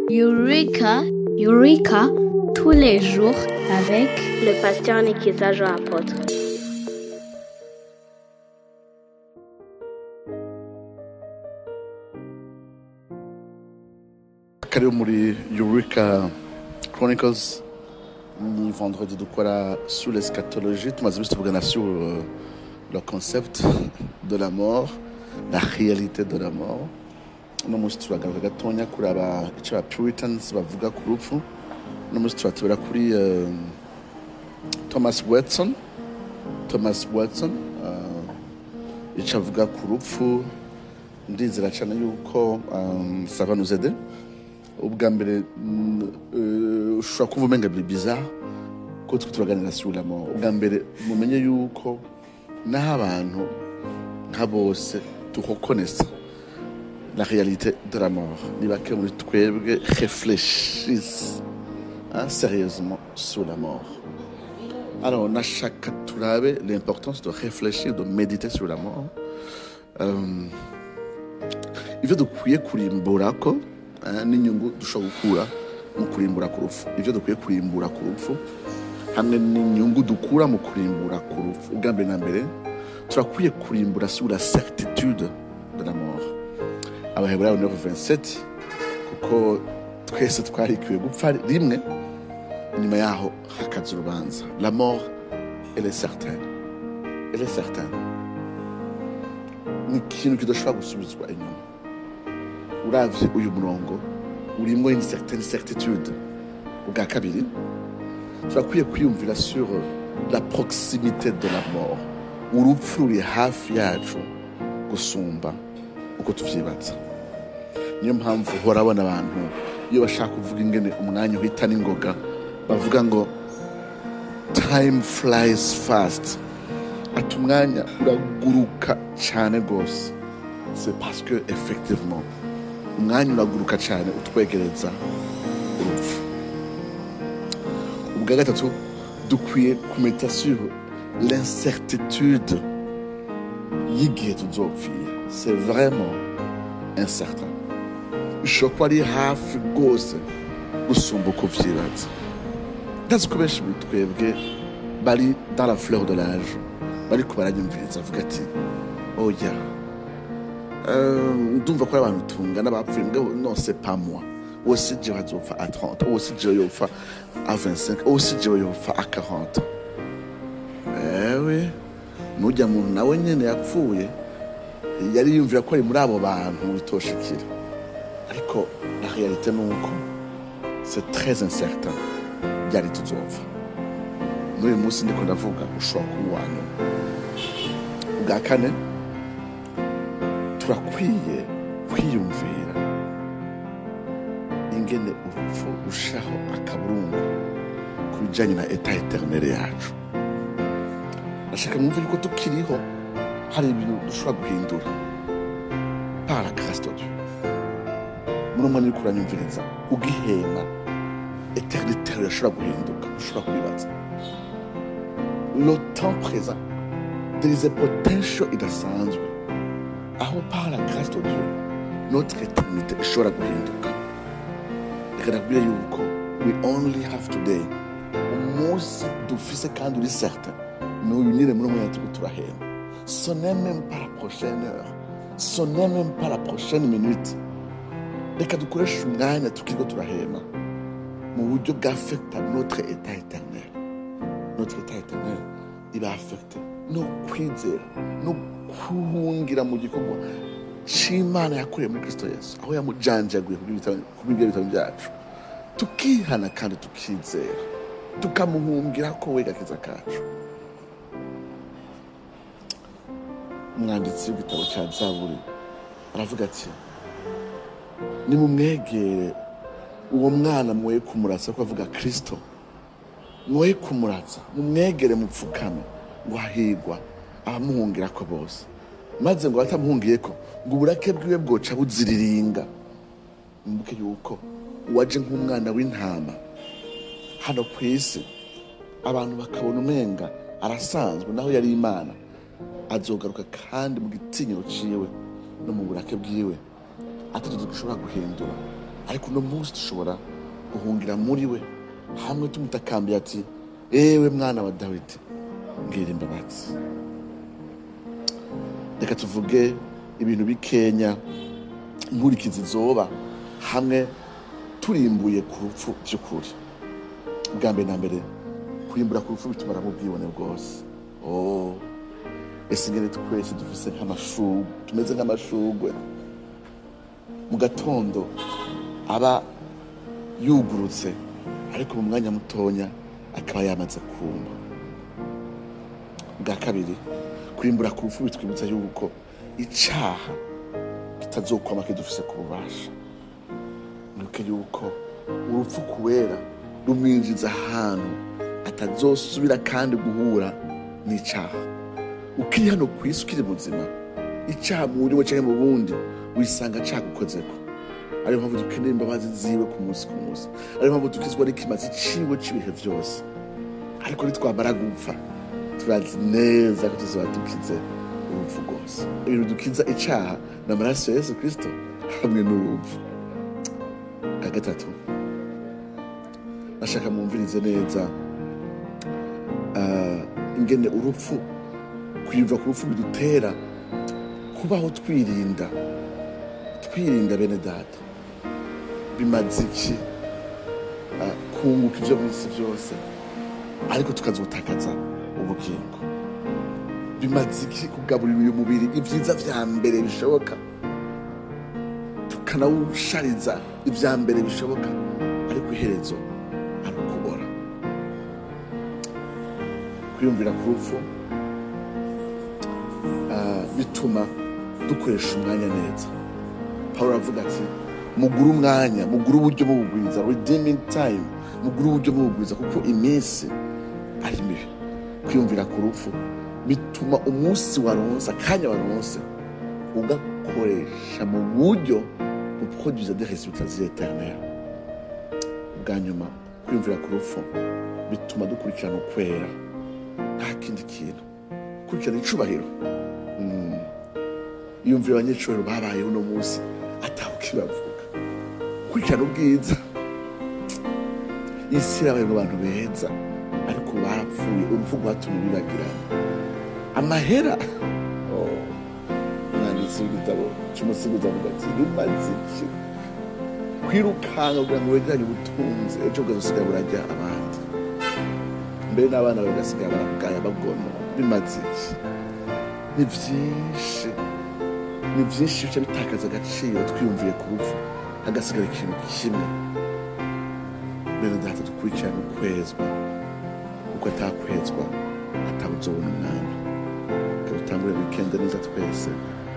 Eureka, Eureka, tous les jours avec le pasteur Nikiza Jean Apôtre. karibu muri Eureka Chronicles ni vendredi dukora sur l'eschatologie tumaze iminsi tuvugana sur euh, le concept de la mort la réalité de la mort uno munsi turagaruka gatonya kuraba icyo aba puritans bavuga ku rupfu uno munsi turatubera kuri euh, thomas watson thomas watson euh, icyo avuga ku rupfu ndizera cyane yuko um, ça va nous aider ubwa mbere mm, eh, ushobora kuva umenga biri bizarre ko twe turaganira sur la mort ubwa mbere mumenye yuko naho abantu nka bose tuhokonesa la réalité de la mort ni bake muri twebwe réfléchissent hein, sérieusement sur la mort alors nashaka turabe l'importance de réfléchir de méditer sur la mort euh, ivyo dukwiye kurimburako eh, n'inyungu dushobora gukura mu kurimbura ku rupfu ivyo dukwiye kurimbura ku rupfu hamwe n'inyungu dukura mu kurimbura ku rupfu ubwa mbere na mbere turakwiye kurimbura sur la certitude de la mort abaheburayo 927 kuko twese twarikiwe gupfa rimwe nyuma yaho hakaza urubanza la mort elle est certaine elle est certaine ni ikintu kidashobora gusubizwa inyuma uravye uyu murongo urimo une certaine certitude ubwa kabiri turakwiye kwiyumvira sur la proximité de la mort urupfu ruri hafi yacu gusumba uko tuvyibaza niyo mpamvu uhora abona abantu iyo bashaka kuvuga ingene umwanya uhita n'ingoga bavuga ngo time flies fast ati umwanya uraguruka cyane rwose c'est parce que effectivement umwanya uraguruka cyane utwegereza urupfu ubwa gatatu dukwiye kumeta sur l'incertitude y'igihe tuzopfira c'est vraiment incertain bishobora kuba ari hafi rwose gusumba uko vyibaza ndazi ko benshi muri twebwe bari dans la fleur de l'âge bariko baranyumviriza avuga ati oya Euh, ndumva ko ari abantu tungana bapfuye mbwa non c'est pas moi uwo si jewe azopfa à 30 uwo si jewe yopfa à 25 uwo si jewe yopfa à 40 ewe nujya muntu nawe nyene yapfuye yari yumvira ko ari muri abo bantu bitoshikira ariko la réalité ni uko c'est très incertain byari tuzopfa n'uyu munsi ndiko ndavuga ushobora kuba uwa nyuma ubwa kane turakwiye kwiyumvira ingene urupfu rushaho akaburungu ku bijyanye na eta eternere yacu ndashaka mwumve yuko tukiriho hari ibintu dushobora guhindura par la grâce de Dieu muri umwe uriko uranyumviriza ugihema eternite irashobora guhinduka ushobora kwibaza le temps présent there is a potential idasanzwe aho par la grâce de Dieu notre éternité ishobora guhinduka reka nakubwire yuko we only have today umunsi dufise kandi uri certain ni uyu nyine muri umwe turiko turahema ce n'est même pas la prochaine heure ce n'est même pas la prochaine minute reka dukoreshe umwanya tukiriko turahema mu buryo bwafekta notre état éternel notre état éternel iba affecté no kwizera no kuhungira mu gikorwa c'imana yakoreye muri kristo yesu aho yamujanjaguye kubw'ibyo bitabo byacu tukihana kandi tukizera tukamuhungira ko we gakiza kacu umwanditsi w'igitabo cya zaburi aravuga ati nimumwegere uwo mwana mwoye kumuraza ko avuga kristo mwoye kumuraza mumwegere mupfukame ngo hahigwa abamuhungira ko bose maze ngo batamuhungiye ko ngo uburake bwiwe bwoca buziriringa mwibuke yuko uwaje nk'umwana w'intama hano ku isi abantu bakabona umenga arasanzwe naho yari imana azogaruka kandi mu gitinyiro ciwe no mu burake bwiwe atatu dushobora guhindura ariko uno munsi dushobora guhungira muri we hamwe tumutakambiye ati ewe mwana wa dawidi mbwira imbabazi reka tuvuge ibintu bikenya inkurikizi zoba hamwe turimbuye ku rupfu by'ukuri bwa mbere na mbere kurimbura ku rupfu bitumara mu bwibone bwose oh ese ngene twese dufise nk'amashugwe tumeze nk'amashugwe mu gatondo aba yugurutse ariko mu mwanya mutonya akaba yamaze kuma bwa kabiri kurimbura ku rupfu bitwibutsa yuko icaha kitazokwama kidufise ku bubasha mwibuke yuko urupfu kuwera rumwinjiza ahantu atazosubira kandi guhura n'icaha ukiri hano ku isi ukiri muzima icyaha mu buryo cyangwa mu bundi wisanga cagukozeko ariyo mpamvu dukenera imbabazi ziwe ku munsi ku munsi ariyo mpamvu dukizwa n'ikimazi ciwe c'ibihe byose ariko nitwamara gupfa turazi neza ko tuzaba dukize urupfu rwose ibintu dukiza icaha ni amaraso ya yesu kirisito hamwe n'urupfu bwa gatatu nashaka mwumvirize neza ah, ingene urupfu kwiva ku rupfu bidutera kubaho twirinda twirinda bene data bimaze iki Ah, kunguka ibyo mu isi byose ariko tukazotakaza ubugingo bimaze iki kugaburira uyu mubiri ibyiza vya mbere bishoboka tukanawushariza ibya mbere bishoboka ariko iherezo ari ukubora kwiyumvira ku rupfu ah, bituma dukoresha umwanya neza pawulo aravuga ati mugure umwanya mugure uburyo mubugwiza redeeming time mugure uburyo mubugwiza kuko iminsi ari mibi kwiyumvira ku rupfu bituma umunsi waronse akanya waronse ugakoresha mu buryo buproduisa des résultats éternels bwa nyuma kwiyumvira ku rupfu bituma dukurikirana ukwera nta kindi kintu gukurikirana icubahiro Mm. yumvira abanyecubahiro babayeho uno munsi atawukibavuga gukurikirana ubwiza isi irabayemo abantu beza ariko barapfuye urupfu rwatumye bibagirana amahera Oh. umwanditsi w'igitabo cy'umusigizi avuga ati bimaze iki kwirukanga kugira ngo wegeranye ubutunzi ejo bwazosigaye burajya abandi mbere n'abana bawe bagasigaye barabwaya bagona bimaze iki ni byinshi ni byinshi bica bitakaza agaciro twiyumviye ku rupfu hagasigara ikintu kimwe bene data dukurikirane ukwezwa kuko atakwezwa atawuzobona umwami reka dutangure wikende neza twese